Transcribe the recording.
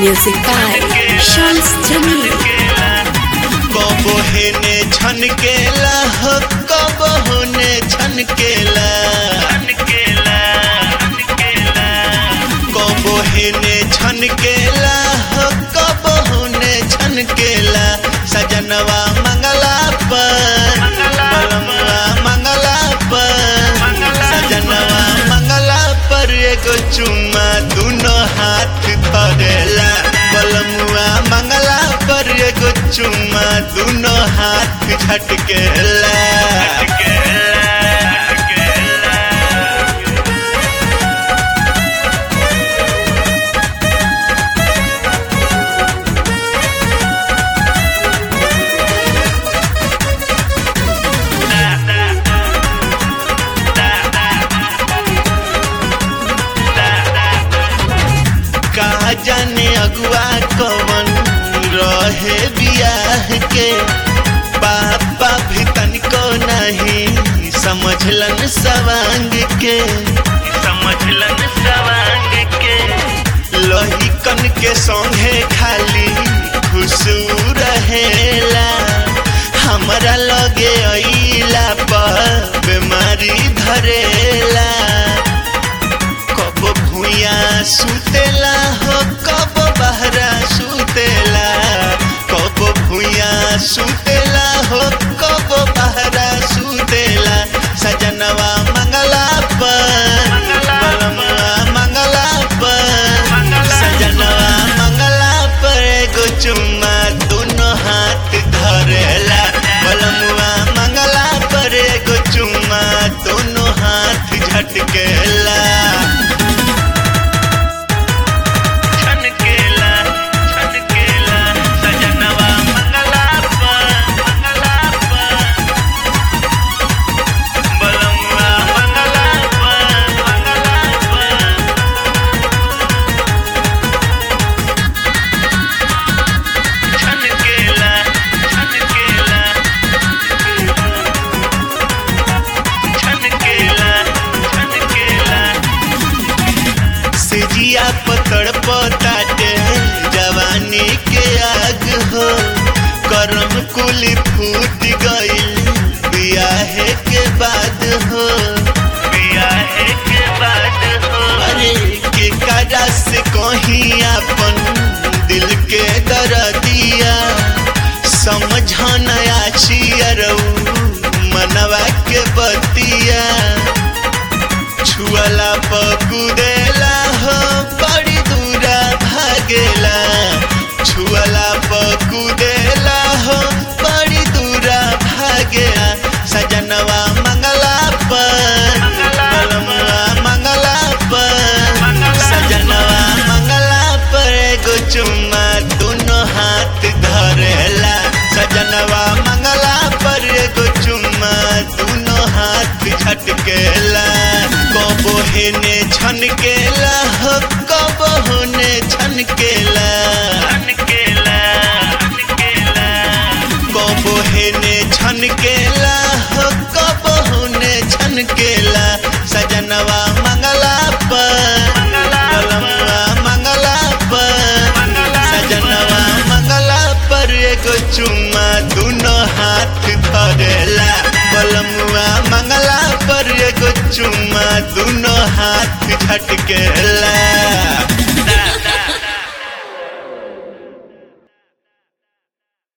Music by Shams Jamil. कबो हेने छनकेला हो कबो होने छनकेला कबो हेने छनकेला हो कबो होने छनकेला सजनवा मंगला पर बलमवा मंगला पर सजनवा मंगला पर एगो चुम्मा दुनो हाथ धरेला बलमुआ मंगला पर एगो चुम्मा दुनो हाथ झटकेला कहा जाने अगुआ कवन रहे बियाह के पापा भी तनिको नहीं समझलन सवांग के समझलन सवांग के लोही कन के संगे खाली खुशू रहेला हमरा लगे अइला पर बीमारी धरेला कब भूया सुतेला हो कब बहरा सुतेला कब भूया सुतेला हो कब बहरा सुतेला सजनवा मंगला पर बलमवा मंगला पर सजनवा मंगला पर एगो चुम्मा दोनों हाथ धरेला बलमुआ मंगला पर एगो चुम्मा दोनों हाथ झटकेला छनकेला छनकेला सजनवा मंगला पर मंगला पर बलमुआ मंगला पर मंगला पर छनकेला छनकेला छनकेला छनकेला सिजिया पकड़ पताटे जवानी के आग हो करम कुल फूट गइल बियाहे के बाद हो बियाहे के बाद हो अरे के काजा से कहीं अपन दिल के दर्दिया समझन आछियरऊ मनवा के बतिया छुअला पकुदेला हो बड़ी दूरा भागेला छुअला पकुदेला हो बड़ी दूरा भागेला सजनवा मंगला पर बलमुआ मंगला पर सजनवा मंगला पर एगो चुम्मा दोनों हाथ धरेला सजनवा मंगला पर एगो चुम्मा दोनों हाथ झटकेला कबो हेने छनकेला हो कबो होने छनकेला कबो हेने छनकेला हो कबो होने छनकेला सजनवा मंगला पर बलमुआ मंगला पर सजनवा मंगला पर एगो चुम्मा दोनों हाथ धरेला बलमुआ मंगला पर एगो चुम्मा दोनों हाथ झटकेला